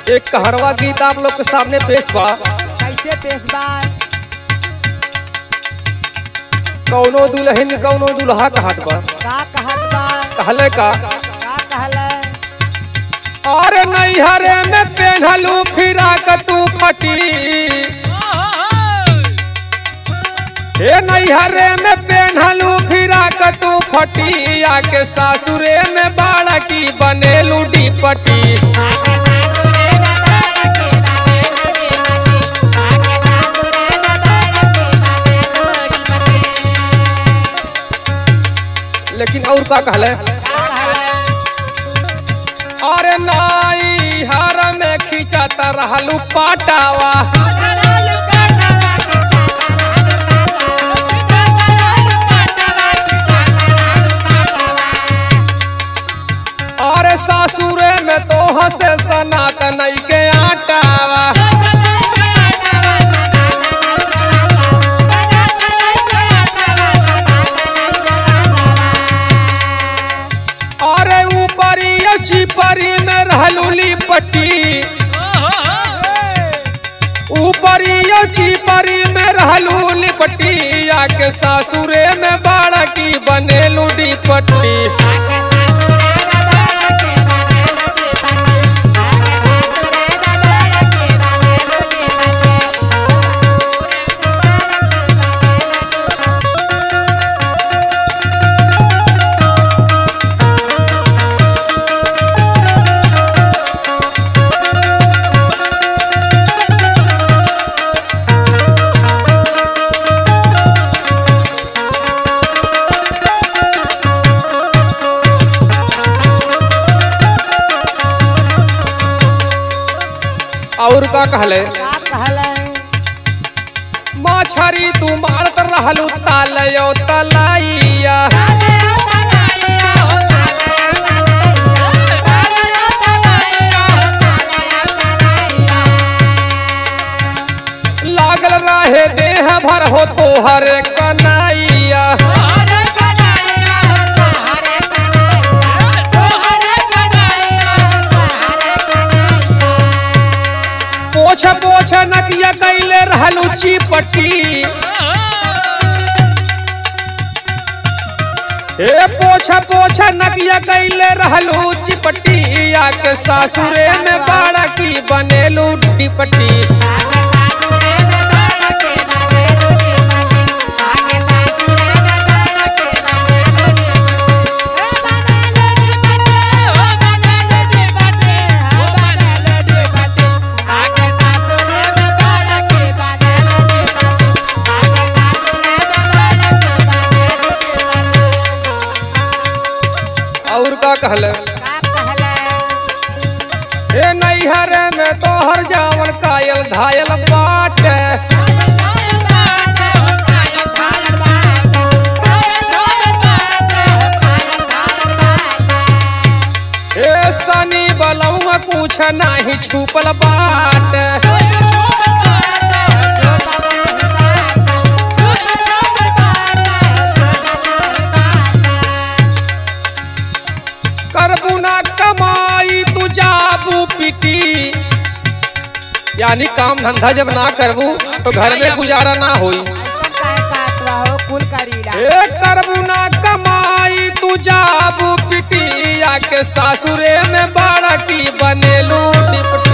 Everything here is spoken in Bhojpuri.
एक कहरवा गीत आप लोग के सामने पेश बा कैसे पेशवा कौनो दुल्हन कौनो दुल्हा कहत बा का कहत बा कहले का का कहले अरे नैहरे में पेन्हलू फिराक तू फटी हे नैहरे में पेन्हलू फिराक तू फटी आके सासुरे में बाड़ा की बनेलू डीपटी लेकिन और का कहले अरे नाई हर में खींचत रहलू पाटावा अरे सासुरे में तो हसे सनातन के आटावा अरे ऊपरी चिपरी में रहलू लिपटी ऊपरी चिपरी में रहलू लिपटी आके सासुरे में बाड़ा की बनेलू डीपट्टी और का कहले का कहले मछरी तू मारत रहलू तालयो तलाइया लागल रहे देह भर हो तोहर कनाइया पोछ पोछ नकिया कैले रहलू चिपटी हे पोछ पोछ नकिया कैले रहलू चिपटी आके सासुरे में बाड़ा की बनेलू डिपटी और का कहले का कहले हे नैहर में तोहर जावन कायल घायल बाट हे सनी बलौआ कुछ नाही छुपल बाट करबू ना कमाई तू जाबू पिटी यानी काम धंधा जब ना करबू तो घर में गुजारा ना होई कुल करीला ए करबू ना कमाई तू जाबू पिटी आके सासुरे में बाड़ा की बनेलू डिपटी